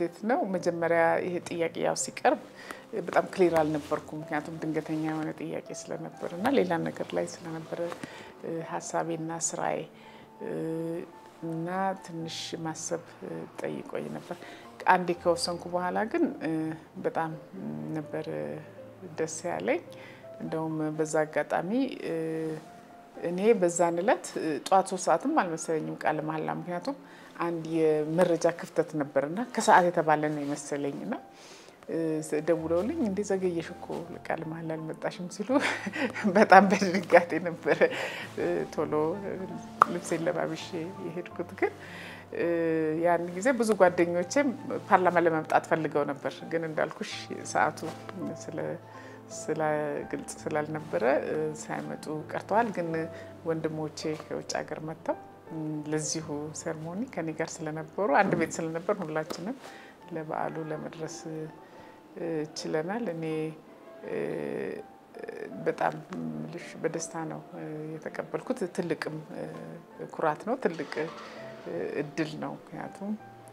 እንዴት ነው መጀመሪያ ይሄ ጥያቄ ያው ሲቀርብ በጣም ክሊር አልነበርኩም። ምክንያቱም ድንገተኛ የሆነ ጥያቄ ስለነበር እና ሌላ ነገር ላይ ስለነበረ ሀሳቤና ስራዬ እና ትንሽ ማሰብ ጠይቆኝ ነበር። አንዴ ከወሰንኩ በኋላ ግን በጣም ነበር ደስ ያለኝ። እንደውም በዛ አጋጣሚ እኔ በዛን እለት ጠዋት ሶስት ሰዓትም አልመሰለኝም ቃለ መሀላ ምክንያቱም አንድ የመረጃ ክፍተት ነበርና ከሰዓት የተባለ ነው የመሰለኝ እና ደውለውልኝ እንዴ ዘገየሽ እኮ ቃለ መሀላ አልመጣሽም ሲሉ በጣም በድንጋጤ ነበረ ቶሎ ልብሴን ለባብሼ የሄድኩት። ግን ያን ጊዜ ብዙ ጓደኞቼም ፓርላማ ለመምጣት ፈልገው ነበር። ግን እንዳልኩሽ ሰዓቱ ስለ ግልጽ ስላልነበረ ሳይመጡ ቀርተዋል። ግን ወንድሞቼ ከውጭ ሀገር መጥተው ለዚሁ ሴርሞኒ ከኔ ጋር ስለነበሩ አንድ ቤት ስለነበር ሁላችንም ለበዓሉ ለመድረስ ችለናል። እኔ በጣም ልሽ በደስታ ነው የተቀበልኩት። ትልቅም ኩራት ነው፣ ትልቅ እድል ነው። ምክንያቱም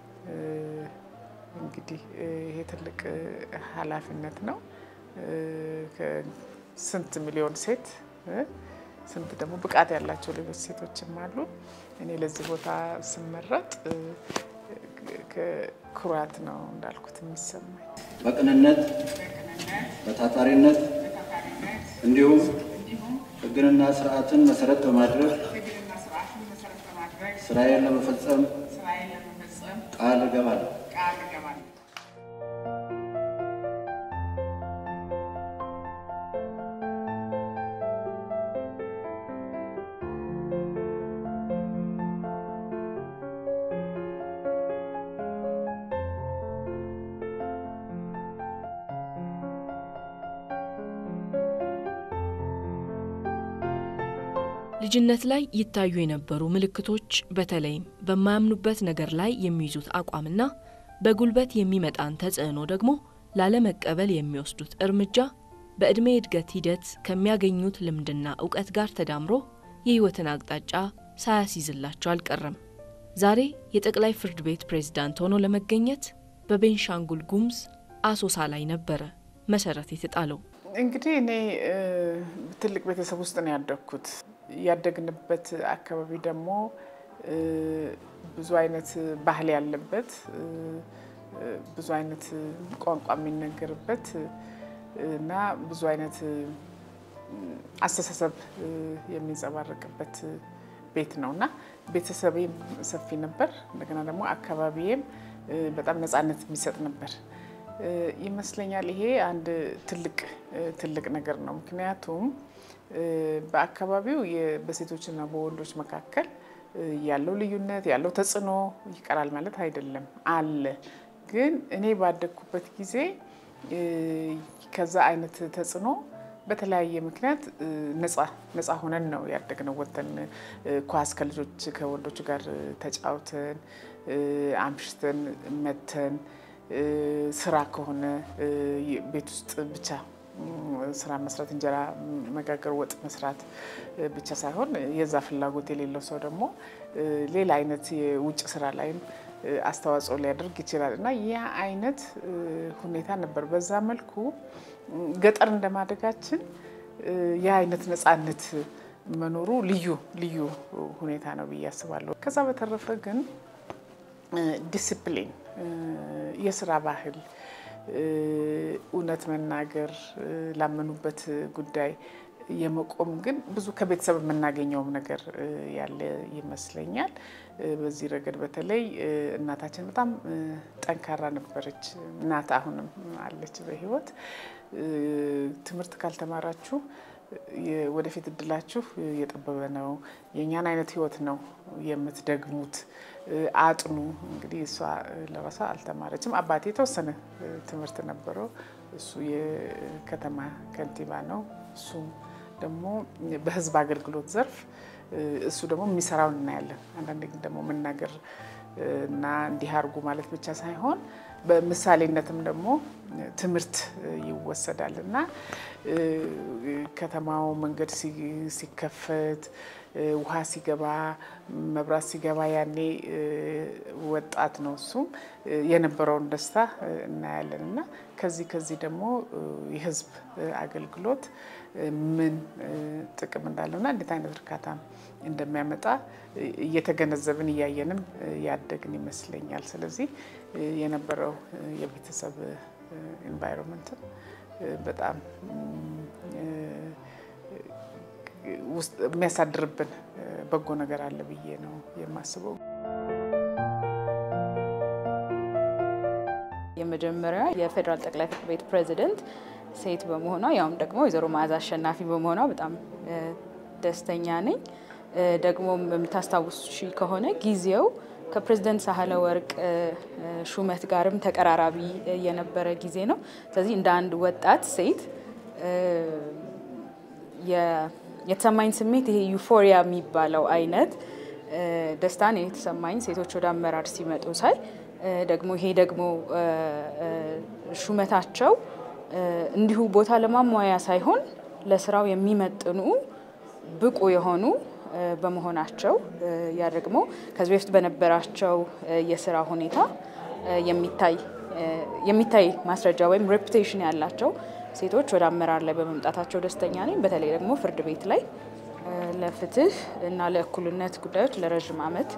እንግዲህ ይሄ ትልቅ ኃላፊነት ነው። ስንት ሚሊዮን ሴት ስንት ደግሞ ብቃት ያላቸው ሌሎች ሴቶችም አሉ። እኔ ለዚህ ቦታ ስመረጥ ኩራት ነው እንዳልኩት የሚሰማኝ። በቅንነት በታታሪነት እንዲሁም ሕግንና ስርዓትን መሰረት በማድረግ ስራዬን ለመፈጸም ቃል እገባለሁ። ልጅነት ላይ ይታዩ የነበሩ ምልክቶች በተለይም በማያምኑበት ነገር ላይ የሚይዙት አቋምና በጉልበት የሚመጣን ተጽዕኖ ደግሞ ላለመቀበል የሚወስዱት እርምጃ በዕድሜ እድገት ሂደት ከሚያገኙት ልምድና እውቀት ጋር ተዳምሮ የሕይወትን አቅጣጫ ሳያስይዝላቸው አልቀረም። ዛሬ የጠቅላይ ፍርድ ቤት ፕሬዝዳንት ሆኖ ለመገኘት በቤንሻንጉል ጉሙዝ አሶሳ ላይ ነበረ መሰረት የተጣለው። እንግዲህ እኔ ትልቅ ቤተሰብ ውስጥ ነው ያደግኩት። ያደግንበት አካባቢ ደግሞ ብዙ አይነት ባህል ያለበት ብዙ አይነት ቋንቋ የሚነገርበት እና ብዙ አይነት አስተሳሰብ የሚንጸባረቅበት ቤት ነው እና ቤተሰቤም ሰፊ ነበር። እንደገና ደግሞ አካባቢዬም በጣም ነፃነት የሚሰጥ ነበር ይመስለኛል። ይሄ አንድ ትልቅ ትልቅ ነገር ነው። ምክንያቱም በአካባቢው በሴቶችና በወንዶች መካከል ያለው ልዩነት ያለው ተጽዕኖ ይቀራል ማለት አይደለም፣ አለ። ግን እኔ ባደግኩበት ጊዜ ከዛ አይነት ተጽዕኖ በተለያየ ምክንያት ነፃ ነፃ ሆነን ነው ያደግነው። ወተን ኳስ ከልጆች ከወንዶች ጋር ተጫውተን አምሽተን መተን ስራ ከሆነ ቤት ውስጥ ብቻ ስራ መስራት፣ እንጀራ መጋገር፣ ወጥ መስራት ብቻ ሳይሆን የዛ ፍላጎት የሌለው ሰው ደግሞ ሌላ አይነት የውጭ ስራ ላይም አስተዋጽኦ ሊያደርግ ይችላል እና ያ አይነት ሁኔታ ነበር። በዛ መልኩ ገጠር እንደማደጋችን ያ አይነት ነፃነት መኖሩ ልዩ ልዩ ሁኔታ ነው ብዬ አስባለሁ። ከዛ በተረፈ ግን ዲስፕሊን፣ የስራ ባህል፣ እውነት መናገር፣ ላመኑበት ጉዳይ የመቆም ግን ብዙ ከቤተሰብ የምናገኘውም ነገር ያለ ይመስለኛል። በዚህ ረገድ በተለይ እናታችን በጣም ጠንካራ ነበረች። እናት አሁንም አለች በሕይወት ትምህርት ካልተማራችሁ ወደፊት እድላችሁ የጠበበ ነው፣ የእኛን አይነት ህይወት ነው የምትደግሙት፣ አጥኑ። እንግዲህ እሷ ለራሷ አልተማረችም። አባቴ የተወሰነ ትምህርት ነበረው። እሱ የከተማ ከንቲባ ነው። እሱም ደግሞ በህዝብ አገልግሎት ዘርፍ እሱ ደግሞ የሚሰራውን እናያለን። አንዳንድ ግን ደግሞ መናገር እና እንዲህ አድርጉ ማለት ብቻ ሳይሆን በምሳሌነትም ደግሞ ትምህርት ይወሰዳል እና ከተማው መንገድ ሲከፈት ውሃ ሲገባ መብራት ሲገባ ያኔ ወጣት ነው እሱም የነበረውን ደስታ እናያለን እና ከዚህ ከዚህ ደግሞ የህዝብ አገልግሎት ምን ጥቅም እንዳለውና እንዴት አይነት እርካታ እንደሚያመጣ እየተገነዘብን እያየንም ያደግን ይመስለኛል። ስለዚህ የነበረው የቤተሰብ ኤንቫይሮንመንትን በጣም ውስጥ የሚያሳድርብን በጎ ነገር አለ ብዬ ነው የማስበው። የመጀመሪያ የፌዴራል ጠቅላይ ፍርድ ቤት ፕሬዚደንት ሴት በመሆኗ ያውም ደግሞ ወይዘሮ መዓዛ አሸናፊ በመሆኗ በጣም ደስተኛ ነኝ። ደግሞ የምታስታውሺ ከሆነ ጊዜው ከፕሬዝደንት ሳህለ ወርቅ ሹመት ጋርም ተቀራራቢ የነበረ ጊዜ ነው። ስለዚህ እንደ አንድ ወጣት ሴት የተሰማኝ ስሜት ይሄ ዩፎሪያ የሚባለው አይነት ደስታ ነው የተሰማኝ ሴቶች ወደ አመራር ሲመጡ ሳይ ደግሞ ይሄ ደግሞ ሹመታቸው እንዲሁ ቦታ ለማሟያ ሳይሆን ለስራው የሚመጥኑ ብቁ የሆኑ በመሆናቸው ያ ደግሞ ከዚህ በፊት በነበራቸው የስራ ሁኔታ የሚታይ ማስረጃ ወይም ሬፑቴሽን ያላቸው ሴቶች ወደ አመራር ላይ በመምጣታቸው ደስተኛ ነኝ። በተለይ ደግሞ ፍርድ ቤት ላይ ለፍትህ እና ለእኩልነት ጉዳዮች ለረዥም ዓመት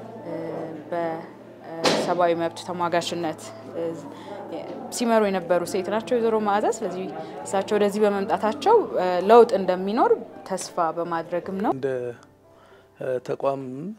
በሰብአዊ መብት ተሟጋችነት ሲመሩ የነበሩ ሴት ናቸው ወይዘሮ መዓዛ። ስለዚህ እሳቸው ወደዚህ በመምጣታቸው ለውጥ እንደሚኖር ተስፋ በማድረግም ነው። እንደ ተቋም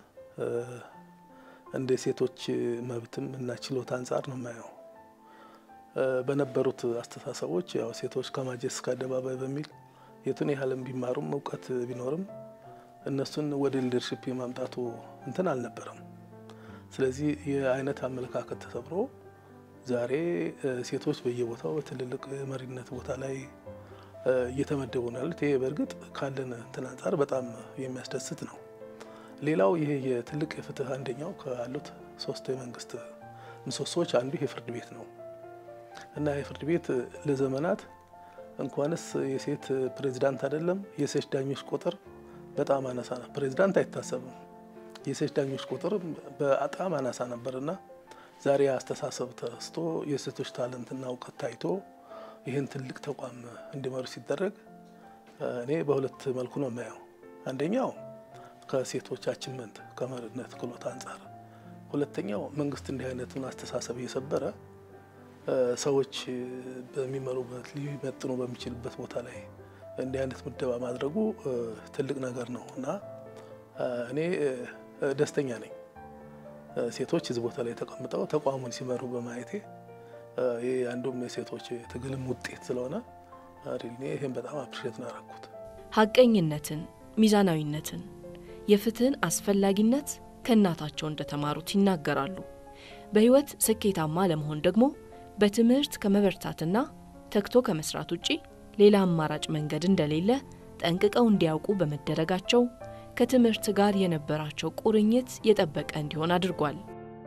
እንደ ሴቶች መብትም እና ችሎታ አንጻር ነው የማየው። በነበሩት አስተሳሰቦች ያው ሴቶች ከማጀት እስከ አደባባይ በሚል የቱን ያህልም ቢማሩም እውቀት ቢኖርም እነሱን ወደ ሊደርሽፕ የማምጣቱ እንትን አልነበረም። ስለዚህ የአይነት አመለካከት ተሰብሮ ዛሬ ሴቶች በየቦታው በትልልቅ የመሪነት ቦታ ላይ እየተመደቡ ነው ያሉት። ይሄ በእርግጥ ካለን እንትን አንጻር በጣም የሚያስደስት ነው። ሌላው ይሄ የትልቅ የፍትህ አንደኛው ካሉት ሶስት የመንግስት ምሰሶዎች አንዱ የፍርድ ቤት ነው እና የፍርድ ቤት ለዘመናት እንኳንስ የሴት ፕሬዚዳንት አይደለም የሴት ዳኞች ቁጥር በጣም አናሳ ነው። ፕሬዚዳንት አይታሰብም። የሴት ዳኞች ቁጥር በጣም አናሳ ነበርና ዛሬ አስተሳሰብ ተስቶ የሴቶች ታለንትና እውቀት ታይቶ ይህን ትልቅ ተቋም እንዲመሩ ሲደረግ እኔ በሁለት መልኩ ነው የማየው። አንደኛው ከሴቶች አችመንት ከመሪነት ክህሎት አንጻር፣ ሁለተኛው መንግስት እንዲህ አይነቱን አስተሳሰብ እየሰበረ ሰዎች በሚመሩበት ሊመጥኑ በሚችልበት ቦታ ላይ እንዲህ አይነት ምደባ ማድረጉ ትልቅ ነገር ነው እና እኔ ደስተኛ ነኝ። ሴቶች እዚህ ቦታ ላይ ተቀምጠው ተቋሙን ሲመሩ በማየቴ ይህ አንዱም የሴቶች ትግልም ውጤት ስለሆነ እኔ ይህን በጣም አፕሪሼት ነው ያደረኩት። ሀቀኝነትን፣ ሚዛናዊነትን፣ የፍትህን አስፈላጊነት ከእናታቸው እንደተማሩት ይናገራሉ። በህይወት ስኬታማ ለመሆን ደግሞ በትምህርት ከመበርታትና ተግቶ ከመስራት ውጪ ሌላ አማራጭ መንገድ እንደሌለ ጠንቅቀው እንዲያውቁ በመደረጋቸው ከትምህርት ጋር የነበራቸው ቁርኝት የጠበቀ እንዲሆን አድርጓል።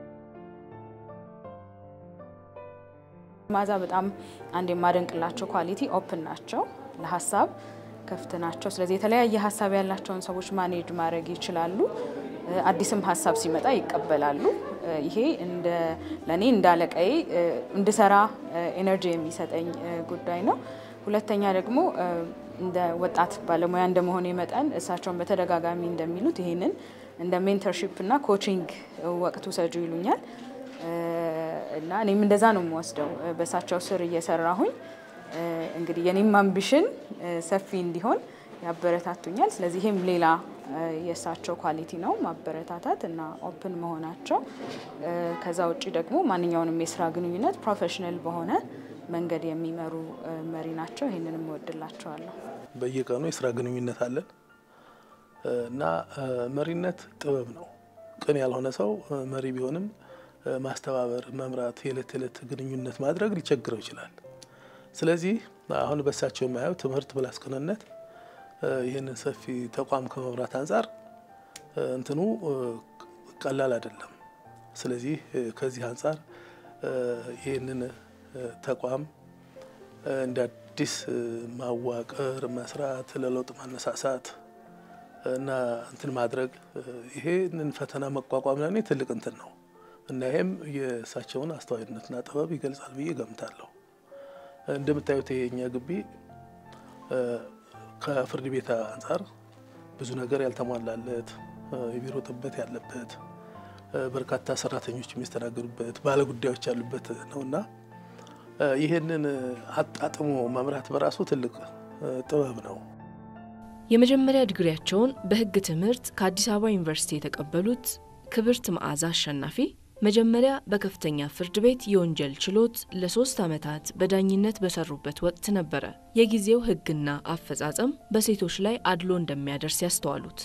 መዓዛ በጣም አንድ የማደንቅላቸው ኳሊቲ ኦፕን ናቸው፣ ለሀሳብ ክፍት ናቸው። ስለዚህ የተለያየ ሀሳብ ያላቸውን ሰዎች ማኔጅ ማድረግ ይችላሉ። አዲስም ሀሳብ ሲመጣ ይቀበላሉ። ይሄ እንደ ለእኔ እንደ አለቃዬ እንድሰራ ኤነርጂ የሚሰጠኝ ጉዳይ ነው። ሁለተኛ ደግሞ እንደ ወጣት ባለሙያ እንደመሆኔ መጠን እሳቸውን በተደጋጋሚ እንደሚሉት ይሄንን እንደ ሜንተርሺፕ እና ኮቺንግ ወቅቱ ሰጁ ይሉኛል እና እኔም እንደዛ ነው የምወስደው። በእሳቸው ስር እየሰራሁኝ እንግዲህ የኔም አምቢሽን ሰፊ እንዲሆን ያበረታቱኛል። ስለዚህ ይህም ሌላ የእሳቸው ኳሊቲ ነው፣ ማበረታታት እና ኦፕን መሆናቸው። ከዛ ውጭ ደግሞ ማንኛውንም የስራ ግንኙነት ፕሮፌሽናል በሆነ መንገድ የሚመሩ መሪ ናቸው። ይህንንም እወድላቸዋለሁ። በየቀኑ የስራ ግንኙነት አለን እና መሪነት ጥበብ ነው። ቅን ያልሆነ ሰው መሪ ቢሆንም ማስተባበር፣ መምራት፣ የዕለት ተዕለት ግንኙነት ማድረግ ሊቸግረው ይችላል። ስለዚህ አሁን በሳቸው የማየው ትምህርት ፕላስ ቅንነት ይህንን ሰፊ ተቋም ከመምራት አንጻር እንትኑ ቀላል አይደለም። ስለዚህ ከዚህ አንጻር ይህንን ተቋም እንደ አዲስ ማዋቀር፣ መስራት፣ ለለውጥ ማነሳሳት እና እንትን ማድረግ ይሄንን ፈተና መቋቋም ለኔ ትልቅ እንትን ነው እና ይሄም የእሳቸውን አስተዋይነትና ጥበብ ይገልጻል ብዬ ገምታለሁ። እንደምታዩት ይሄኛ ግቢ ከፍርድ ቤት አንጻር ብዙ ነገር ያልተሟላለት የቢሮ ጥበት ያለበት በርካታ ሰራተኞች የሚስተናገዱበት ባለጉዳዮች ያሉበት ነው እና ይህንን አጣጥሞ መምራት በራሱ ትልቅ ጥበብ ነው። የመጀመሪያ ዲግሪያቸውን በሕግ ትምህርት ከአዲስ አበባ ዩኒቨርሲቲ የተቀበሉት ክብርት መዓዛ አሸናፊ መጀመሪያ በከፍተኛ ፍርድ ቤት የወንጀል ችሎት ለሶስት ዓመታት በዳኝነት በሰሩበት ወቅት ነበረ የጊዜው ሕግና አፈጻጸም በሴቶች ላይ አድሎ እንደሚያደርስ ያስተዋሉት።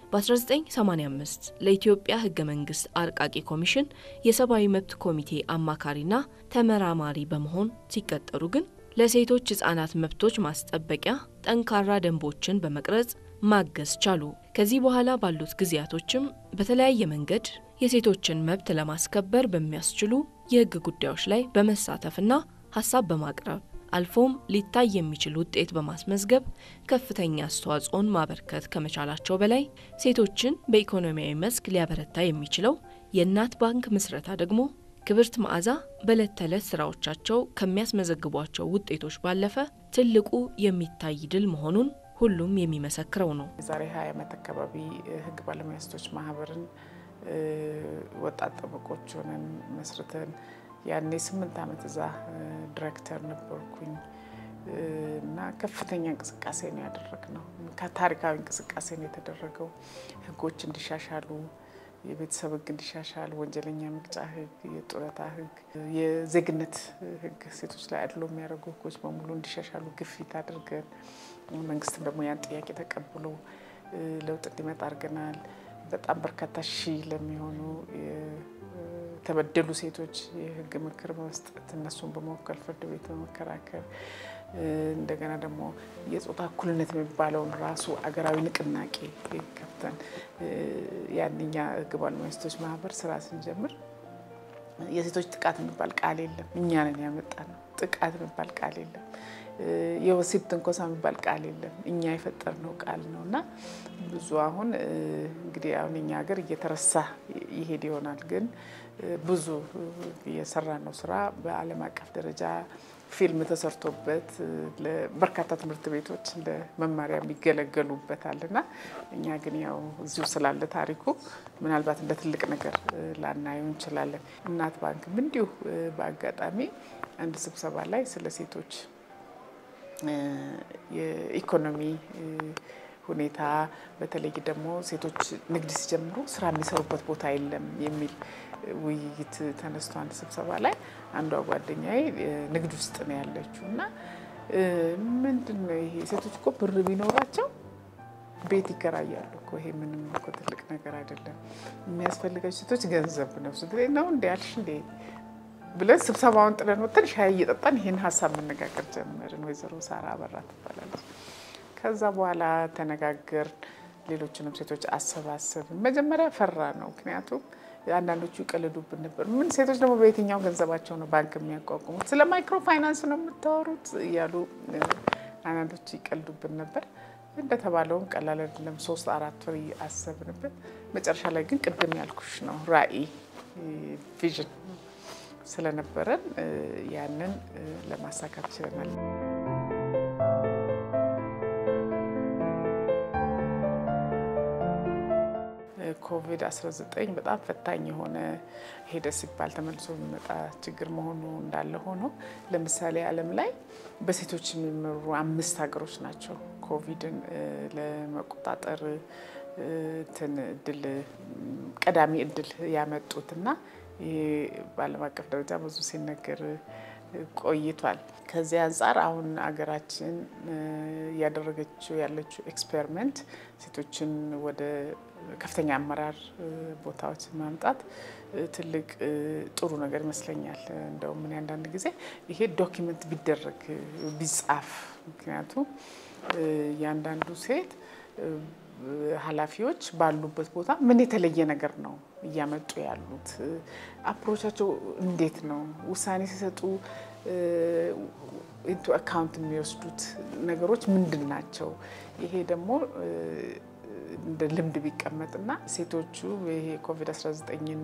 በ1985 ለኢትዮጵያ ሕገ መንግስት አርቃቂ ኮሚሽን የሰብአዊ መብት ኮሚቴ አማካሪና ተመራማሪ በመሆን ሲቀጠሩ ግን ለሴቶች ህጻናት መብቶች ማስጠበቂያ ጠንካራ ደንቦችን በመቅረጽ ማገዝ ቻሉ። ከዚህ በኋላ ባሉት ጊዜያቶችም በተለያየ መንገድ የሴቶችን መብት ለማስከበር በሚያስችሉ የህግ ጉዳዮች ላይ በመሳተፍና ሀሳብ በማቅረብ አልፎም ሊታይ የሚችል ውጤት በማስመዝገብ ከፍተኛ አስተዋጽኦን ማበርከት ከመቻላቸው በላይ ሴቶችን በኢኮኖሚያዊ መስክ ሊያበረታ የሚችለው የእናት ባንክ ምስረታ ደግሞ ክብርት መዓዛ በዕለት ተዕለት ስራዎቻቸው ከሚያስመዘግቧቸው ውጤቶች ባለፈ ትልቁ የሚታይ ድል መሆኑን ሁሉም የሚመሰክረው ነው። የዛሬ ሀያ ዓመት አካባቢ ህግ ባለሙያ ሴቶች ማህበርን ወጣት ጠበቆች ሆነን መስርተን ያኔ ስምንት ዓመት እዛ ዲሬክተር ነበርኩኝ እና ከፍተኛ እንቅስቃሴ ነው ያደረግነው። ታሪካዊ እንቅስቃሴ ነው የተደረገው። ህጎች እንዲሻሻሉ የቤተሰብ ህግ እንዲሻሻል፣ ወንጀለኛ መቅጫ ህግ፣ የጡረታ ህግ፣ የዜግነት ህግ፣ ሴቶች ላይ አድሎ የሚያደርጉ ህጎች በሙሉ እንዲሻሻሉ ግፊት አድርገን መንግስትም ደግሞ ያን ጥያቄ ተቀብሎ ለውጥ እንዲመጣ አድርገናል። በጣም በርካታ ሺህ ለሚሆኑ የተበደሉ ሴቶች የህግ ምክር በመስጠት እነሱን በመወከል ፍርድ ቤት በመከራከር እንደገና ደግሞ የጾታ እኩልነት የሚባለውን ራሱ አገራዊ ንቅናቄ ከፍተን ያንኛ ህግ ባለሙያ ሴቶች ማህበር ስራ ስንጀምር የሴቶች ጥቃት የሚባል ቃል የለም። እኛ ነን ያመጣ ነው። ጥቃት የሚባል ቃል የለም። የወሲብ ትንኮሳ የሚባል ቃል የለም። እኛ የፈጠርነው ቃል ነው እና ብዙ አሁን እንግዲህ አሁን እኛ ሀገር እየተረሳ ይሄድ ይሆናል ግን ብዙ የሰራነው ስራ በዓለም አቀፍ ደረጃ ፊልም ተሰርቶበት በርካታ ትምህርት ቤቶች እንደ መማሪያ የሚገለገሉበታል እና እኛ ግን ያው እዚሁ ስላለ ታሪኩ ምናልባት እንደ ትልቅ ነገር ላናየው እንችላለን። እናት ባንክም እንዲሁ በአጋጣሚ አንድ ስብሰባ ላይ ስለ ሴቶች የኢኮኖሚ ሁኔታ በተለይ ደግሞ ሴቶች ንግድ ሲጀምሩ ስራ የሚሰሩበት ቦታ የለም የሚል ውይይት ተነስቶ አንድ ስብሰባ ላይ አንዷ ጓደኛዬ ንግድ ውስጥ ነው ያለችው እና ምንድን ነው ይሄ ሴቶች እኮ ብር ቢኖራቸው ቤት ይከራያሉ እኮ ይሄ ምንም እኮ ትልቅ ነገር አይደለም። የሚያስፈልጋቸው ሴቶች ገንዘብ ነው ስትለኝ ነው እንዲ ያልሽ እንዴ ብለን ስብሰባውን ጥለን ወጥተን ሻይ እየጠጣን ይህን ሀሳብ መነጋገር ጀመርን። ወይዘሮ ሳራ አበራ ትባላለች። ከዛ በኋላ ተነጋገር ሌሎችንም ሴቶች አሰባሰብን። መጀመሪያ ፈራ ነው፣ ምክንያቱም አንዳንዶቹ ይቀልዱብን ነበር። ምን ሴቶች ደግሞ በየትኛው ገንዘባቸው ነው ባንክ የሚያቋቁሙት? ስለ ማይክሮ ፋይናንስ ነው የምታወሩት እያሉ አንዳንዶቹ ይቀልዱብን ነበር። እንደተባለውም ቀላል አይደለም። ሶስት አራት ወር አሰብንበት። መጨረሻ ላይ ግን ቅድም ያልኩሽ ነው ራዕይ ቪዥን ስለነበረን ያንን ለማሳካት ችለናል። ኮቪድ-19 በጣም ፈታኝ የሆነ ሄደ ሲባል ተመልሶ የሚመጣ ችግር መሆኑ እንዳለ ሆኖ ለምሳሌ ዓለም ላይ በሴቶች የሚመሩ አምስት ሀገሮች ናቸው ኮቪድን ለመቆጣጠር እንትን እድል ቀዳሚ እድል ያመጡት እና ይሄ በዓለም አቀፍ ደረጃ ብዙ ሲነገር ቆይቷል። ከዚህ አንጻር አሁን አገራችን እያደረገችው ያለችው ኤክስፔሪመንት ሴቶችን ወደ ከፍተኛ አመራር ቦታዎች ማምጣት ትልቅ ጥሩ ነገር ይመስለኛል። እንደውም ምን አንዳንድ ጊዜ ይሄ ዶኪመንት ቢደረግ ቢጻፍ፣ ምክንያቱም እያንዳንዱ ሴት ኃላፊዎች ባሉበት ቦታ ምን የተለየ ነገር ነው እያመጡ ያሉት? አፕሮቻቸው እንዴት ነው? ውሳኔ ሲሰጡ ኢንቱ አካውንት የሚወስዱት ነገሮች ምንድን ናቸው? ይሄ ደግሞ እንደ ልምድ ቢቀመጥና ሴቶቹ ይሄ ኮቪድ-19ን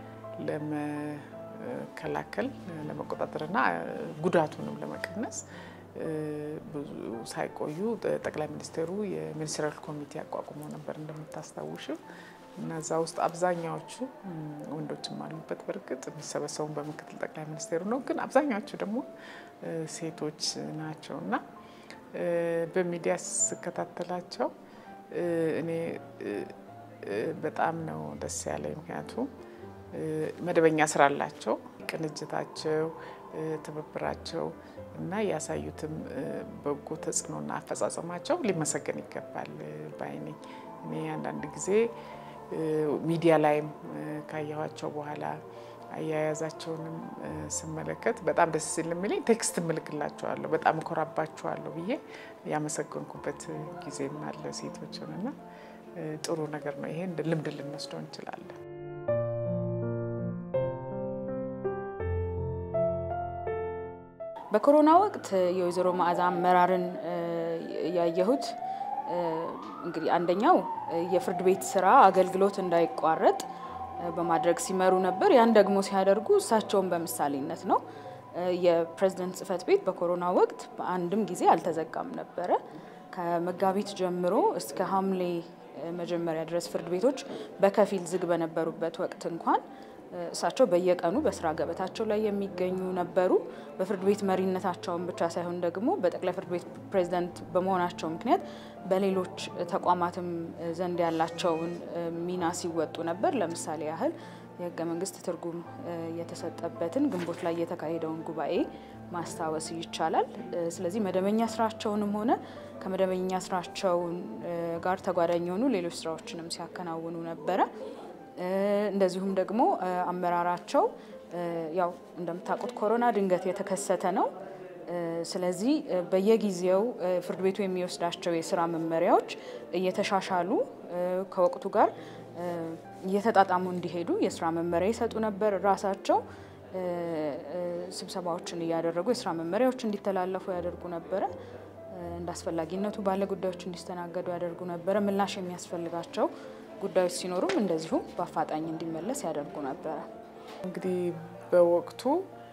ለመከላከል ለመቆጣጠርና ጉዳቱንም ለመቀነስ ብዙ ሳይቆዩ ጠቅላይ ሚኒስትሩ የሚኒስትራል ኮሚቴ አቋቁሞ ነበር እንደምታስታውሽው እና እዛ ውስጥ አብዛኛዎቹ ወንዶችም አሉበት። በእርግጥ የሚሰበሰቡን በምክትል ጠቅላይ ሚኒስቴሩ ነው፣ ግን አብዛኛዎቹ ደግሞ ሴቶች ናቸው እና በሚዲያ ስከታተላቸው እኔ በጣም ነው ደስ ያለኝ። ምክንያቱም መደበኛ ስራ አላቸው። ቅንጅታቸው፣ ትብብራቸው እና ያሳዩትም በጎ ተጽዕኖና አፈጻጸማቸው ሊመሰገን ይገባል ባይ ነኝ። እኔ አንዳንድ ጊዜ ሚዲያ ላይም ካየኋቸው በኋላ አያያዛቸውንም ስመለከት በጣም ደስ ሲል የሚለኝ ቴክስት እምልክላቸዋለሁ በጣም እኮራባቸዋለሁ ብዬ ያመሰገንኩበት ጊዜም አለ ሴቶችን እና ጥሩ ነገር ነው። ይሄ እንደ ልምድ ልንወስደው እንችላለን። በኮሮና ወቅት የወይዘሮ መዓዛ አመራርን ያየሁት እንግዲህ አንደኛው የፍርድ ቤት ስራ አገልግሎት እንዳይቋረጥ በማድረግ ሲመሩ ነበር። ያን ደግሞ ሲያደርጉ እሳቸውን በምሳሌነት ነው። የፕሬዝደንት ጽህፈት ቤት በኮሮና ወቅት በአንድም ጊዜ አልተዘጋም ነበረ። ከመጋቢት ጀምሮ እስከ ሐምሌ መጀመሪያ ድረስ ፍርድ ቤቶች በከፊል ዝግ በነበሩበት ወቅት እንኳን እሳቸው በየቀኑ በስራ ገበታቸው ላይ የሚገኙ ነበሩ። በፍርድ ቤት መሪነታቸውን ብቻ ሳይሆን ደግሞ በጠቅላይ ፍርድ ቤት ፕሬዝዳንት በመሆናቸው ምክንያት በሌሎች ተቋማትም ዘንድ ያላቸውን ሚና ሲወጡ ነበር። ለምሳሌ ያህል የህገ መንግስት ትርጉም የተሰጠበትን ግንቦት ላይ የተካሄደውን ጉባኤ ማስታወስ ይቻላል። ስለዚህ መደበኛ ስራቸውንም ሆነ ከመደበኛ ስራቸውን ጋር ተጓዳኝ የሆኑ ሌሎች ስራዎችንም ሲያከናውኑ ነበረ። እንደዚሁም ደግሞ አመራራቸው ያው እንደምታውቁት ኮሮና ድንገት የተከሰተ ነው። ስለዚህ በየጊዜው ፍርድ ቤቱ የሚወስዳቸው የስራ መመሪያዎች እየተሻሻሉ ከወቅቱ ጋር እየተጣጣሙ እንዲሄዱ የስራ መመሪያ ይሰጡ ነበር። ራሳቸው ስብሰባዎችን እያደረጉ የስራ መመሪያዎች እንዲተላለፉ ያደርጉ ነበረ። እንደ አስፈላጊነቱ ባለ ጉዳዮች እንዲስተናገዱ ያደርጉ ነበረ። ምላሽ የሚያስፈልጋቸው ጉዳዮች ሲኖሩም እንደዚሁ በአፋጣኝ እንዲመለስ ያደርጉ ነበረ። እንግዲህ በወቅቱ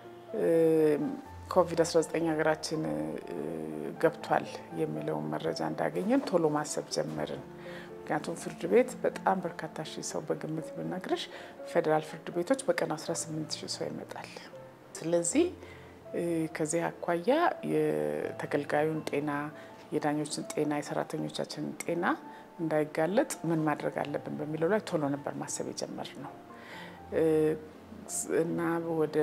ኮቪድ-19 ሀገራችን ገብቷል የሚለውን መረጃ እንዳገኘን ቶሎ ማሰብ ጀመርን። ምክንያቱም ፍርድ ቤት በጣም በርካታ ሺህ ሰው በግምት ብነግርሽ ፌዴራል ፍርድ ቤቶች በቀን 18 ሺህ ሰው ይመጣል። ስለዚህ ከዚህ አኳያ የተገልጋዩን ጤና፣ የዳኞችን ጤና፣ የሰራተኞቻችንን ጤና እንዳይጋለጥ ምን ማድረግ አለብን በሚለው ላይ ቶሎ ነበር ማሰብ የጀመርነው እና ወደ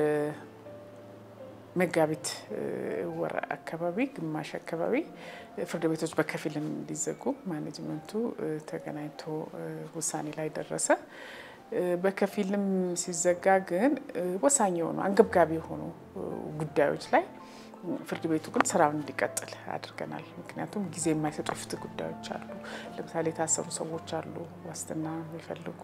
መጋቢት ወር አካባቢ ግማሽ አካባቢ ፍርድ ቤቶች በከፊል እንዲዘጉ ማኔጅመንቱ ተገናኝቶ ውሳኔ ላይ ደረሰ። በከፊልም ሲዘጋ ግን ወሳኝ የሆኑ አንገብጋቢ የሆኑ ጉዳዮች ላይ ፍርድ ቤቱ ግን ስራውን እንዲቀጥል አድርገናል። ምክንያቱም ጊዜ የማይሰጡ የፍትህ ጉዳዮች አሉ። ለምሳሌ የታሰሩ ሰዎች አሉ፣ ዋስትና የሚፈልጉ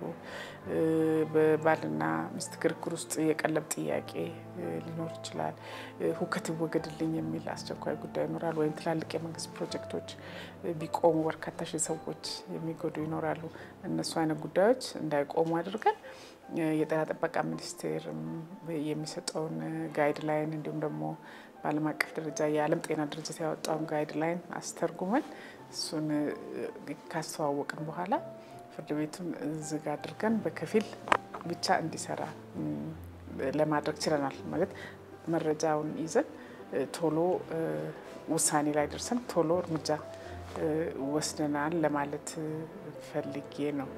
በባልና ሚስት ክርክር ውስጥ የቀለብ ጥያቄ ሊኖር ይችላል። ሁከት ይወገድልኝ የሚል አስቸኳይ ጉዳይ ይኖራል። ወይም ትላልቅ የመንግስት ፕሮጀክቶች ቢቆሙ በርካታ ሺህ ሰዎች የሚጎዱ ይኖራሉ። እነሱ አይነት ጉዳዮች እንዳይቆሙ አድርገን የጤና ጥበቃ ሚኒስቴር የሚሰጠውን ጋይድ ላይን እንዲሁም ደግሞ በዓለም አቀፍ ደረጃ የዓለም ጤና ድርጅት ያወጣውን ጋይድ ላይን አስተርጉመን እሱን ካስተዋወቅን በኋላ ፍርድ ቤቱን ዝግ አድርገን በከፊል ብቻ እንዲሰራ ለማድረግ ችለናል። ማለት መረጃውን ይዘን ቶሎ ውሳኔ ላይ ደርሰን ቶሎ እርምጃ ወስደናል ለማለት ፈልጌ ነው።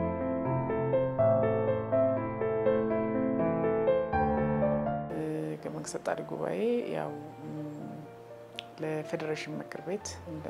መንግስት አጣሪ ጉባኤ ያው ለፌዴሬሽን ምክር ቤት እንደ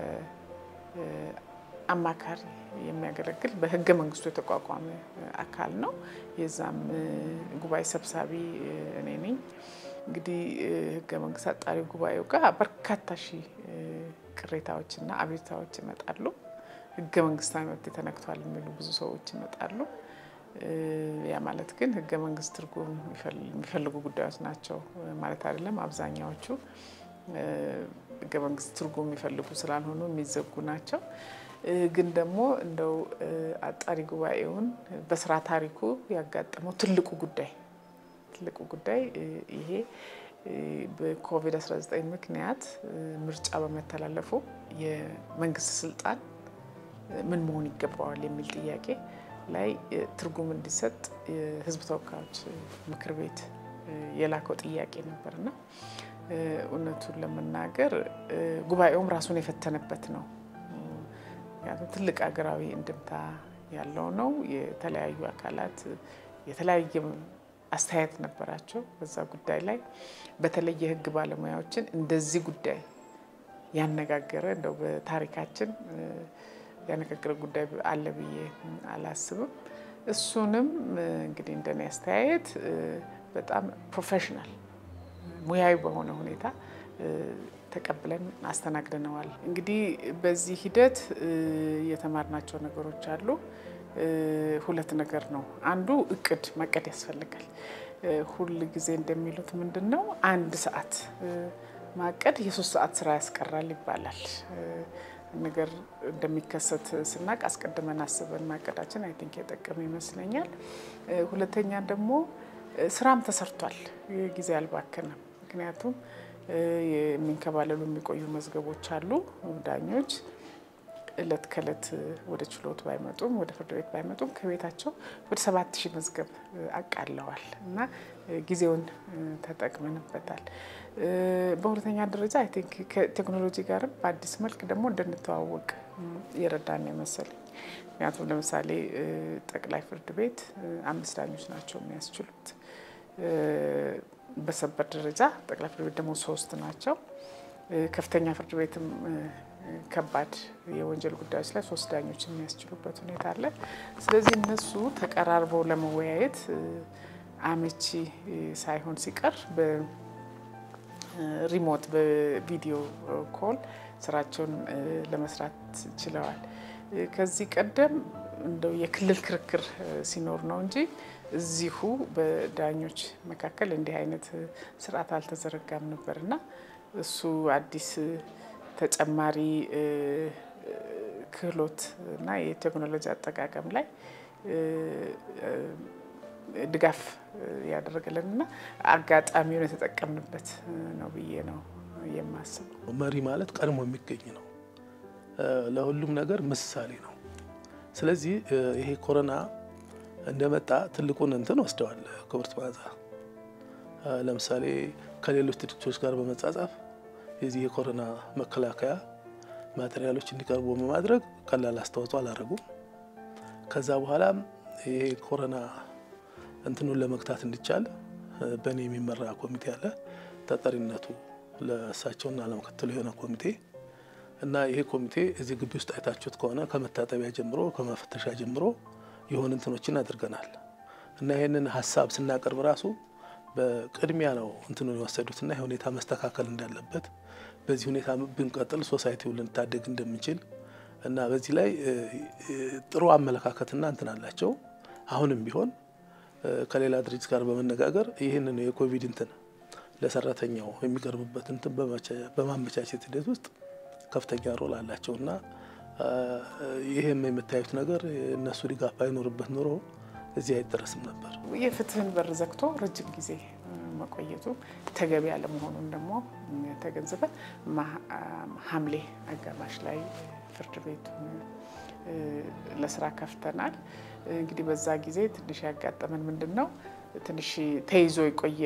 አማካሪ የሚያገለግል በህገ መንግስቱ የተቋቋመ አካል ነው። የዛም ጉባኤ ሰብሳቢ እኔ ነኝ። እንግዲህ ህገ መንግስት አጣሪ ጉባኤው ጋር በርካታ ሺህ ቅሬታዎችና አቤቱታዎች ይመጣሉ። ህገ መንግስታዊ መብት ተነክቷል የሚሉ ብዙ ሰዎች ይመጣሉ። ያ ማለት ግን ህገ መንግስት ትርጉም የሚፈልጉ ጉዳዮች ናቸው ማለት አይደለም። አብዛኛዎቹ ህገ መንግስት ትርጉም የሚፈልጉ ስላልሆኑ የሚዘጉ ናቸው። ግን ደግሞ እንደው አጣሪ ጉባኤውን በስራ ታሪኩ ያጋጠመው ትልቁ ጉዳይ ትልቁ ጉዳይ ይሄ በኮቪድ-19 ምክንያት ምርጫ በመተላለፉ የመንግስት ስልጣን ምን መሆን ይገባዋል የሚል ጥያቄ ላይ ትርጉም እንዲሰጥ የህዝብ ተወካዮች ምክር ቤት የላከው ጥያቄ ነበርና እውነቱን ለመናገር ጉባኤውም ራሱን የፈተነበት ነው። ምክንያቱም ትልቅ ሀገራዊ እንድምታ ያለው ነው። የተለያዩ አካላት የተለያየ አስተያየት ነበራቸው በዛ ጉዳይ ላይ በተለይ የህግ ባለሙያዎችን እንደዚህ ጉዳይ ያነጋገረ እንደው በታሪካችን ያነጋገረ ጉዳይ አለ ብዬ አላስብም። እሱንም እንግዲህ እንደኔ አስተያየት በጣም ፕሮፌሽናል ሙያዊ በሆነ ሁኔታ ተቀብለን አስተናግደነዋል። እንግዲህ በዚህ ሂደት የተማርናቸው ነገሮች አሉ። ሁለት ነገር ነው። አንዱ እቅድ ማቀድ ያስፈልጋል። ሁል ጊዜ እንደሚሉት ምንድን ነው አንድ ሰዓት ማቀድ የሶስት ሰዓት ስራ ያስቀራል ይባላል። ነገር እንደሚከሰት ስናቅ አስቀድመን አስበን ማቀዳችን አይ ቲንክ የጠቀመ ይመስለኛል። ሁለተኛ ደግሞ ስራም ተሰርቷል፣ ጊዜ አልባከነም። ምክንያቱም የሚንከባለሉ የሚቆዩ መዝገቦች አሉ። ዳኞች እለት ከእለት ወደ ችሎት ባይመጡም ወደ ፍርድ ቤት ባይመጡም ከቤታቸው ወደ ሰባት ሺህ መዝገብ አቃለዋል እና ጊዜውን ተጠቅመንበታል። በሁለተኛ ደረጃ አይ ቲንክ ከቴክኖሎጂ ጋርም በአዲስ መልክ ደግሞ እንድንተዋወቅ የረዳን የመሰለኝ። ምክንያቱም ለምሳሌ ጠቅላይ ፍርድ ቤት አምስት ዳኞች ናቸው የሚያስችሉት። በሰበር ደረጃ ጠቅላይ ፍርድ ቤት ደግሞ ሶስት ናቸው። ከፍተኛ ፍርድ ቤትም ከባድ የወንጀል ጉዳዮች ላይ ሶስት ዳኞች የሚያስችሉበት ሁኔታ አለ። ስለዚህ እነሱ ተቀራርበው ለመወያየት አመቺ ሳይሆን ሲቀር በሪሞት በቪዲዮ ኮል ስራቸውን ለመስራት ችለዋል። ከዚህ ቀደም እንደው የክልል ክርክር ሲኖር ነው እንጂ እዚሁ በዳኞች መካከል እንዲህ አይነት ስርዓት አልተዘረጋም ነበር እና እሱ አዲስ ተጨማሪ ክህሎት እና የቴክኖሎጂ አጠቃቀም ላይ ድጋፍ ያደረገልን እና አጋጣሚውን የተጠቀምንበት ነው ብዬ ነው የማስበው። መሪ ማለት ቀድሞ የሚገኝ ነው። ለሁሉም ነገር ምሳሌ ነው። ስለዚህ ይሄ ኮሮና እንደመጣ ትልቁን እንትን ወስደዋል ክብርት መዓዛ። ለምሳሌ ከሌሎች ድርጅቶች ጋር በመጻጻፍ የዚህ የኮሮና መከላከያ ማቴሪያሎች እንዲቀርቡ በማድረግ ቀላል አስተዋጽኦ አላደረጉም። ከዛ በኋላም ይሄ ኮሮና እንትኑን ለመግታት እንዲቻል በእኔ የሚመራ ኮሚቴ አለ። ተጠሪነቱ ለእሳቸውና ለምክትሉ የሆነ ኮሚቴ እና ይሄ ኮሚቴ እዚህ ግቢ ውስጥ አይታችሁት ከሆነ ከመታጠቢያ ጀምሮ ከመፈተሻ ጀምሮ የሆኑ እንትኖችን አድርገናል እና ይህንን ሀሳብ ስናቀርብ ራሱ በቅድሚያ ነው እንትኑን የወሰዱትና ይህ ሁኔታ መስተካከል እንዳለበት በዚህ ሁኔታ ብንቀጥል ሶሳይቲውን ልንታደግ እንደምንችል እና በዚህ ላይ ጥሩ አመለካከትና እንትን አላቸው። አሁንም ቢሆን ከሌላ ድርጅት ጋር በመነጋገር ይህንን የኮቪድ እንትን ለሰራተኛው የሚቀርብበት እንትን በማመቻቸት ሂደት ውስጥ ከፍተኛ ሮል አላቸው እና ይህም የምታዩት ነገር እነሱ ድጋፍ ባይኖርበት ኖሮ እዚህ አይደረስም ነበር። የፍትህን በር ዘግቶ ረጅም ጊዜ መቆየቱ ተገቢ ያለመሆኑን ደግሞ ተገንዝበን ሐምሌ አጋማሽ ላይ ፍርድ ቤቱን ለስራ ከፍተናል። እንግዲህ በዛ ጊዜ ትንሽ ያጋጠመን ምንድን ነው ትንሽ ተይዞ የቆየ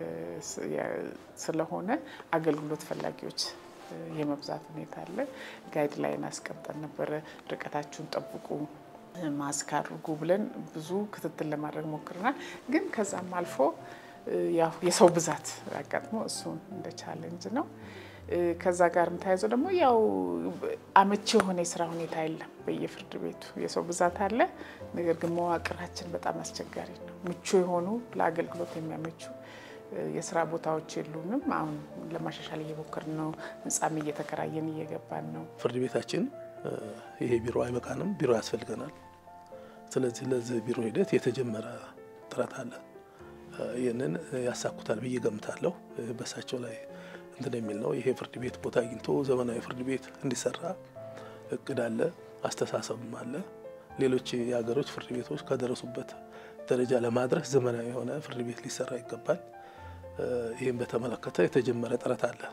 ስለሆነ አገልግሎት ፈላጊዎች የመብዛት ሁኔታ አለ። ጋይድ ላይን አስቀምጠን ነበረ። ርቀታችሁን ጠብቁ፣ ማስክ አድርጉ ብለን ብዙ ክትትል ለማድረግ ሞክረናል። ግን ከዛም አልፎ ያው የሰው ብዛት አጋጥሞ እሱን እንደ ቻሌንጅ ነው። ከዛ ጋርም ተያይዞ ደግሞ ያው አመቺ የሆነ የስራ ሁኔታ የለም። በየፍርድ ቤቱ የሰው ብዛት አለ። ነገር ግን መዋቅራችን በጣም አስቸጋሪ ነው። ምቹ የሆኑ ለአገልግሎት የሚያመቹ የስራ ቦታዎች የሉንም። አሁን ለማሻሻል እየሞከርን ነው። ህንጻም እየተከራየን እየገባን ነው። ፍርድ ቤታችን ይሄ ቢሮ አይበቃንም፣ ቢሮ ያስፈልገናል። ስለዚህ ለዚህ ቢሮ ሂደት የተጀመረ ጥረት አለ። ይህንን ያሳኩታል ብዬ ገምታለሁ። በሳቸው ላይ እንትን የሚል ነው። ይሄ ፍርድ ቤት ቦታ አግኝቶ ዘመናዊ ፍርድ ቤት እንዲሰራ እቅድ አለ። አስተሳሰብም አለ። ሌሎች የሀገሮች ፍርድ ቤቶች ከደረሱበት ደረጃ ለማድረስ ዘመናዊ የሆነ ፍርድ ቤት ሊሰራ ይገባል። ይህም በተመለከተ የተጀመረ ጥረት አለ።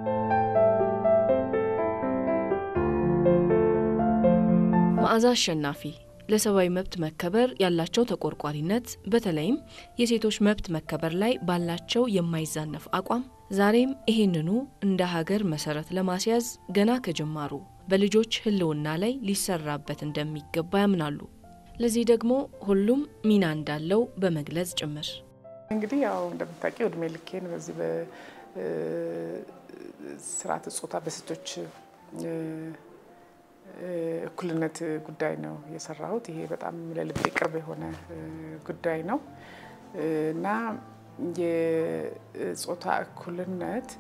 መዓዛ አሸናፊ ለሰብአዊ መብት መከበር ያላቸው ተቆርቋሪነት በተለይም የሴቶች መብት መከበር ላይ ባላቸው የማይዛነፍ አቋም ዛሬም ይህንኑ እንደ ሀገር መሰረት ለማስያዝ ገና ከጅማሩ በልጆች ሕልውና ላይ ሊሰራበት እንደሚገባ ያምናሉ። ለዚህ ደግሞ ሁሉም ሚና እንዳለው በመግለጽ ጭምር እንግዲህ ያው እንደምታውቂው እድሜ ልኬን በዚህ በስርዓተ ጾታ በሴቶች እኩልነት ጉዳይ ነው የሰራሁት። ይሄ በጣም ለልቤ ቅርብ የሆነ ጉዳይ ነው እና የጾታ እኩልነት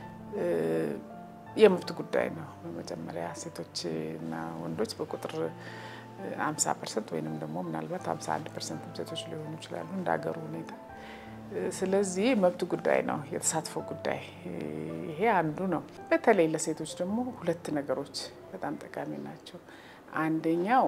የመብት ጉዳይ ነው። በመጀመሪያ ሴቶችና ወንዶች በቁጥር 50 ፐርሰንት ወይንም ደግሞ ምናልባት 51 ፐርሰንት ሴቶች ሊሆኑ ይችላሉ እንደ ሀገሩ ሁኔታ። ስለዚህ መብት ጉዳይ ነው፣ የተሳትፎ ጉዳይ ይሄ አንዱ ነው። በተለይ ለሴቶች ደግሞ ሁለት ነገሮች በጣም ጠቃሚ ናቸው። አንደኛው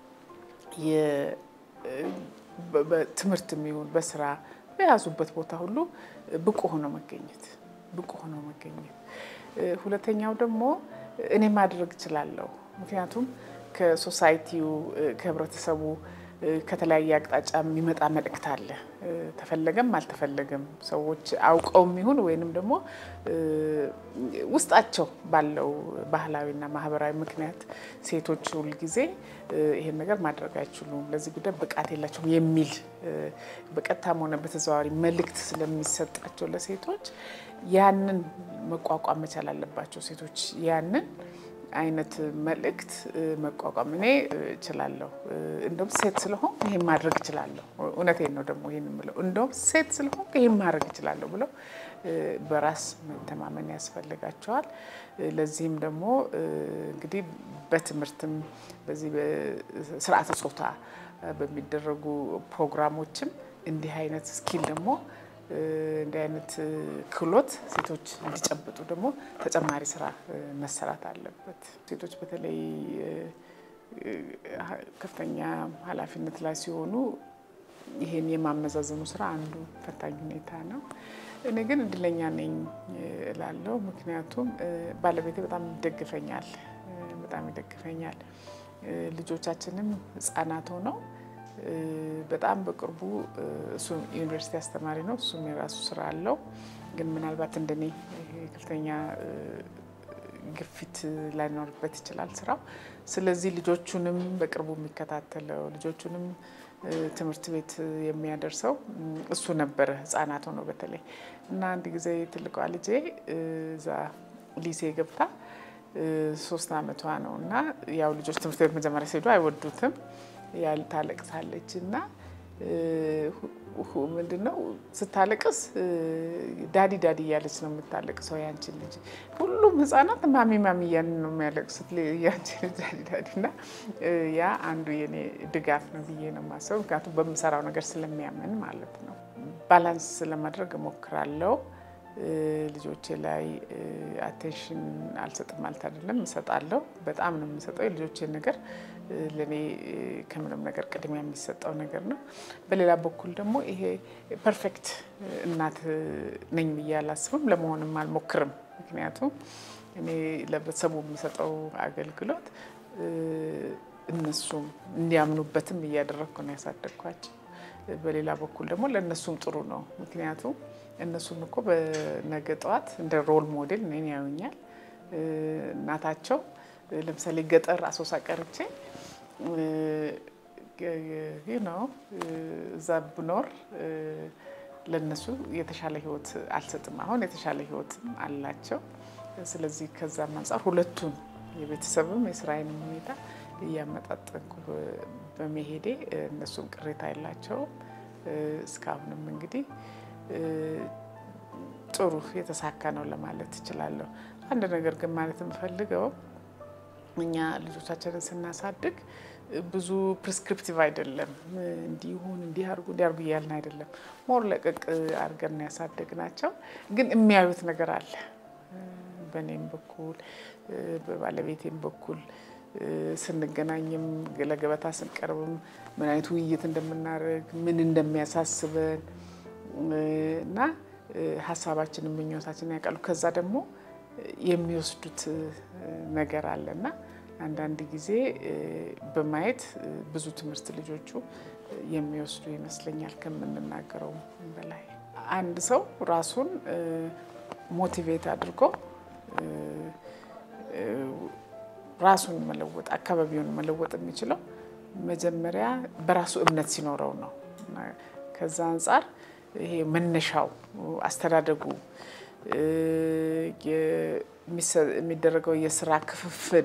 በትምህርት የሚሆን በስራ በያዙበት ቦታ ሁሉ ብቁ ሆኖ መገኘት ብቁ ሆኖ መገኘት። ሁለተኛው ደግሞ እኔ ማድረግ እችላለሁ፣ ምክንያቱም ከሶሳይቲው ከህብረተሰቡ ከተለያየ አቅጣጫ የሚመጣ መልእክት አለ። ተፈለገም አልተፈለገም ሰዎች አውቀውም ይሁን ወይንም ደግሞ ውስጣቸው ባለው ባህላዊና ማህበራዊ ምክንያት ሴቶች ሁልጊዜ ይሄን ነገር ማድረግ አይችሉም፣ ለዚህ ጉዳይ ብቃት የላቸውም የሚል በቀጥታም ሆነ በተዘዋዋሪ መልእክት ስለሚሰጣቸው ለሴቶች ያንን መቋቋም መቻል አለባቸው። ሴቶች ያንን አይነት መልእክት መቋቋም እኔ እችላለሁ፣ እንደውም ሴት ስለሆንኩ ይሄን ማድረግ እችላለሁ። እውነቴን ነው ደግሞ ይህን የምለው እንደውም ሴት ስለሆንኩ ይሄን ማድረግ እችላለሁ ብለው በራስ መተማመን ያስፈልጋቸዋል። ለዚህም ደግሞ እንግዲህ በትምህርትም በዚህ በስርዓተ ጾታ በሚደረጉ ፕሮግራሞችም እንዲህ አይነት ስኪል ደግሞ እንዲህ አይነት ክህሎት ሴቶች እንዲጨብጡ ደግሞ ተጨማሪ ስራ መሰራት አለበት። ሴቶች በተለይ ከፍተኛ ኃላፊነት ላይ ሲሆኑ ይሄን የማመዛዘኑ ስራ አንዱ ፈታኝ ሁኔታ ነው። እኔ ግን እድለኛ ነኝ እላለሁ። ምክንያቱም ባለቤቴ በጣም ይደግፈኛል፣ በጣም ይደግፈኛል። ልጆቻችንም ህጻናት ሆነው በጣም በቅርቡ እሱ ዩኒቨርሲቲ አስተማሪ ነው። እሱም የራሱ ስራ አለው። ግን ምናልባት እንደኔ ከፍተኛ ግፊት ላይኖርበት ይችላል ስራው። ስለዚህ ልጆቹንም በቅርቡ የሚከታተለው ልጆቹንም ትምህርት ቤት የሚያደርሰው እሱ ነበረ፣ ህጻናት ሆነው በተለይ እና አንድ ጊዜ ትልቋ ልጄ እዛ ሊሴ ገብታ ሶስት አመቷ ነው እና ያው ልጆች ትምህርት ቤት መጀመሪያ ሲሄዱ አይወዱትም ያል ታለቅሳለች እና ምንድነው ስታለቅስ ዳዲ ዳዲ እያለች ነው የምታለቅሰው ያንቺን ልጅ። ሁሉም ህጻናት ማሚ ማሚ እያልን ነው የሚያለቅሱት ያንቺን ልጅ ዳዲ ዳዲ እና ያ አንዱ የኔ ድጋፍ ነው ብዬ ነው የማስበው። ምክንያቱም በምሰራው ነገር ስለሚያምን ማለት ነው። ባላንስ ለማድረግ እሞክራለሁ። ልጆቼ ላይ አቴንሽን አልሰጥም ማለት አይደለም፣ እሰጣለሁ። በጣም ነው የምሰጠው። የልጆቼን ነገር ለእኔ ከምንም ነገር ቅድሚያ የሚሰጠው ነገር ነው። በሌላ በኩል ደግሞ ይሄ ፐርፌክት እናት ነኝ ብዬ አላስብም፣ ለመሆንም አልሞክርም። ምክንያቱም እኔ ለቤተሰቡ የምሰጠው አገልግሎት እነሱም እንዲያምኑበትም እያደረግኩ ነው ያሳደግኳቸው። በሌላ በኩል ደግሞ ለእነሱም ጥሩ ነው። ምክንያቱም እነሱም እኮ በነገ ጠዋት እንደ ሮል ሞዴል እኔን ያዩኛል። እናታቸው ለምሳሌ ገጠር አሶሳ ቀርቼ ነው እዛ ብኖር ለነሱ የተሻለ ህይወት አልሰጥም። አሁን የተሻለ ህይወትም አላቸው። ስለዚህ ከዛም አንጻር ሁለቱን የቤተሰብም የስራዬንም ሁኔታ እያመጣጠንኩ በመሄዴ እነሱም ቅሬታ የላቸውም። እስካሁንም እንግዲህ ጥሩ የተሳካ ነው ለማለት እችላለሁ። አንድ ነገር ግን ማለት የምፈልገው እኛ ልጆቻችንን ስናሳድግ ብዙ ፕሪስክሪፕቲቭ አይደለም። እንዲሁን እንዲያርጉ እንዲያርጉ እያልን አይደለም። ሞር ለቀቅ አድርገን ነው ያሳደግናቸው። ግን የሚያዩት ነገር አለ። በእኔም በኩል በባለቤቴም በኩል ስንገናኝም ለገበታ ስንቀርብም ምን አይነት ውይይት እንደምናደርግ ምን እንደሚያሳስበን እና ሀሳባችንን ምኞታችንን ያውቃሉ። ከዛ ደግሞ የሚወስዱት ነገር አለ እና አንዳንድ ጊዜ በማየት ብዙ ትምህርት ልጆቹ የሚወስዱ ይመስለኛል ከምንናገረው በላይ። አንድ ሰው ራሱን ሞቲቬት አድርጎ ራሱን መለወጥ አካባቢውን መለወጥ የሚችለው መጀመሪያ በራሱ እምነት ሲኖረው ነው። ከዛ አንጻር ይሄ መነሻው አስተዳደጉ የሚደረገው የስራ ክፍፍል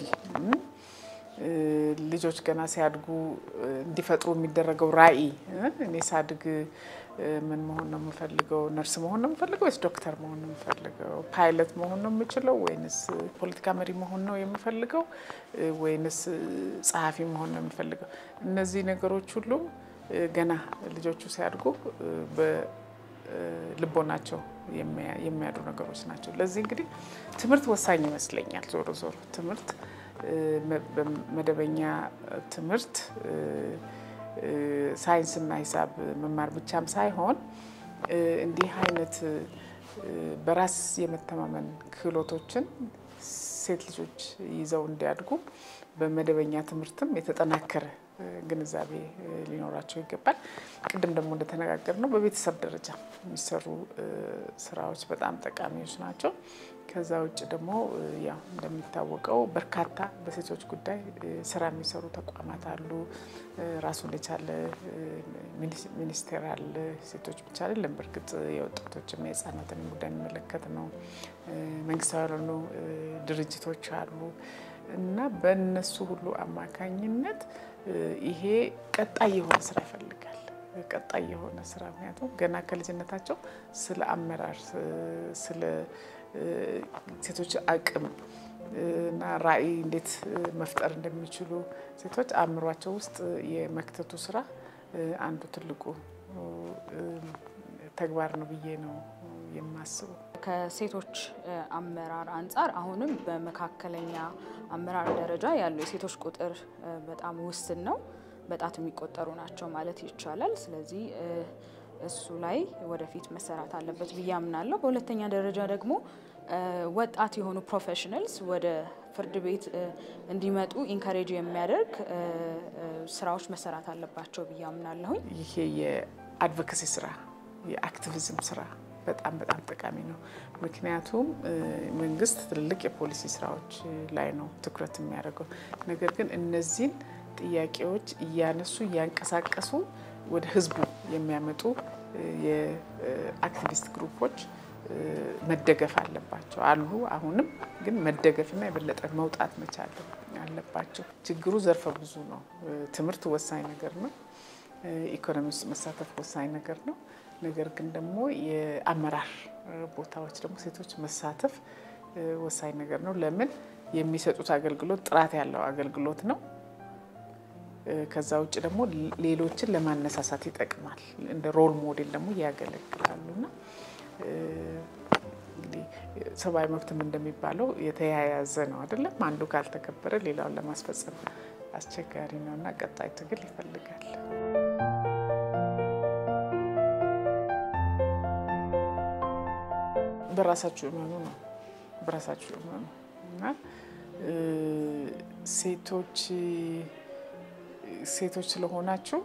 ልጆች ገና ሲያድጉ እንዲፈጥሩ የሚደረገው ራዕይ እኔ ሳድግ ምን መሆን ነው የምፈልገው? ነርስ መሆን ነው የምፈልገው ወይስ ዶክተር መሆን ነው የምፈልገው? ፓይለት መሆን ነው የምችለው ወይንስ ፖለቲካ መሪ መሆን ነው የምፈልገው ወይንስ ጸሐፊ መሆን ነው የምፈልገው? እነዚህ ነገሮች ሁሉ ገና ልጆቹ ሲያድጉ በልቦናቸው የሚያዱ ነገሮች ናቸው። ለዚህ እንግዲህ ትምህርት ወሳኝ ይመስለኛል። ዞሮ ዞሮ ትምህርት መደበኛ ትምህርት ሳይንስና ሂሳብ መማር ብቻም ሳይሆን እንዲህ አይነት በራስ የመተማመን ክህሎቶችን ሴት ልጆች ይዘው እንዲያድጉ በመደበኛ ትምህርትም የተጠናከረ ግንዛቤ ሊኖራቸው ይገባል። ቅድም ደግሞ እንደተነጋገር ነው በቤተሰብ ደረጃ የሚሰሩ ስራዎች በጣም ጠቃሚዎች ናቸው። ከዛ ውጭ ደግሞ ያው እንደሚታወቀው በርካታ በሴቶች ጉዳይ ስራ የሚሰሩ ተቋማት አሉ። ራሱን የቻለ ሚኒስቴር አለ። ሴቶች ብቻ አይደለም። በእርግጥ የወጣቶችና የህፃናትን ጉዳይ የሚመለከት ነው። መንግስታዊ ያልሆኑ ድርጅቶች አሉ እና በእነሱ ሁሉ አማካኝነት ይሄ ቀጣይ የሆነ ስራ ይፈልጋል። ቀጣይ የሆነ ስራ ምክንያቱም ገና ከልጅነታቸው ስለ አመራር ስለ ሴቶች አቅም እና ራዕይ እንዴት መፍጠር እንደሚችሉ ሴቶች አእምሯቸው ውስጥ የመክተቱ ስራ አንዱ ትልቁ ተግባር ነው ብዬ ነው የማስበው። ከሴቶች አመራር አንጻር አሁንም በመካከለኛ አመራር ደረጃ ያሉ የሴቶች ቁጥር በጣም ውስን ነው። በጣት የሚቆጠሩ ናቸው ማለት ይቻላል። ስለዚህ እሱ ላይ ወደፊት መሰራት አለበት ብዬ አምናለሁ። በሁለተኛ ደረጃ ደግሞ ወጣት የሆኑ ፕሮፌሽናልስ ወደ ፍርድ ቤት እንዲመጡ ኢንካሬጅ የሚያደርግ ስራዎች መሰራት አለባቸው ብዬ አምናለሁኝ። ይሄ የአድቮኬሲ ስራ የአክቲቪዝም ስራ በጣም በጣም ጠቃሚ ነው። ምክንያቱም መንግስት ትልልቅ የፖሊሲ ስራዎች ላይ ነው ትኩረት የሚያደርገው። ነገር ግን እነዚህን ጥያቄዎች እያነሱ እያንቀሳቀሱ ወደ ህዝቡ የሚያመጡ የአክቲቪስት ግሩፖች መደገፍ አለባቸው አሉ። አሁንም ግን መደገፍና የበለጠ መውጣት መቻል አለባቸው። ችግሩ ዘርፈ ብዙ ነው። ትምህርት ወሳኝ ነገር ነው። ኢኮኖሚ ውስጥ መሳተፍ ወሳኝ ነገር ነው። ነገር ግን ደግሞ የአመራር ቦታዎች ደግሞ ሴቶች መሳተፍ ወሳኝ ነገር ነው። ለምን የሚሰጡት አገልግሎት ጥራት ያለው አገልግሎት ነው። ከዛ ውጭ ደግሞ ሌሎችን ለማነሳሳት ይጠቅማል። እንደ ሮል ሞዴል ደግሞ ያገለግላሉ እና እንግዲህ ሰብአዊ መብትም እንደሚባለው የተያያዘ ነው አይደለም። አንዱ ካልተከበረ ሌላውን ለማስፈጸም አስቸጋሪ ነው እና ቀጣይ ትግል ይፈልጋል። በራሳችሁ እመኑ ነው። በራሳችሁ እመኑ እና ሴቶች ሴቶች ስለሆናችሁ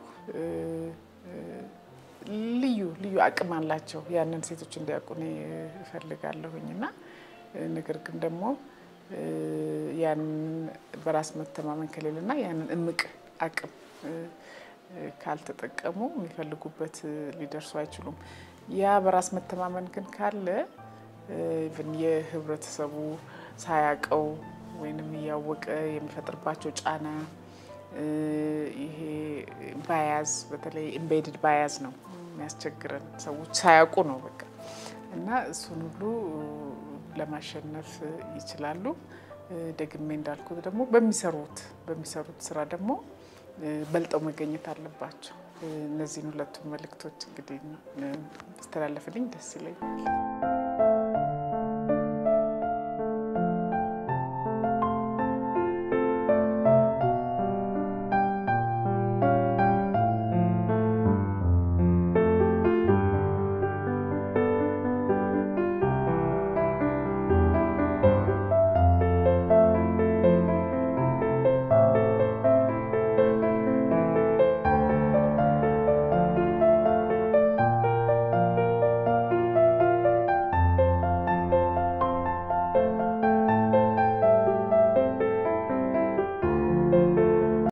ልዩ ልዩ አቅም አላቸው። ያንን ሴቶች እንዲያውቁ እኔ እፈልጋለሁኝ እና ነገር ግን ደግሞ ያንን በራስ መተማመን ከሌለና ያንን እምቅ አቅም ካልተጠቀሙ የሚፈልጉበት ሊደርሱ አይችሉም። ያ በራስ መተማመን ግን ካለ ኢቭን የህብረተሰቡ ሳያውቀው ወይንም እያወቀ የሚፈጥርባቸው ጫና ይሄ ባያዝ በተለይ ኢምቤድድ ባያዝ ነው የሚያስቸግረን። ሰዎች ሳያውቁ ነው በቃ እና እሱን ሁሉ ለማሸነፍ ይችላሉ። ደግሜ እንዳልኩት ደግሞ በሚሰሩት በሚሰሩት ስራ ደግሞ በልጠው መገኘት አለባቸው። እነዚህን ሁለቱን መልእክቶች እንግዲህ ስተላለፍልኝ ደስ ይለኛል።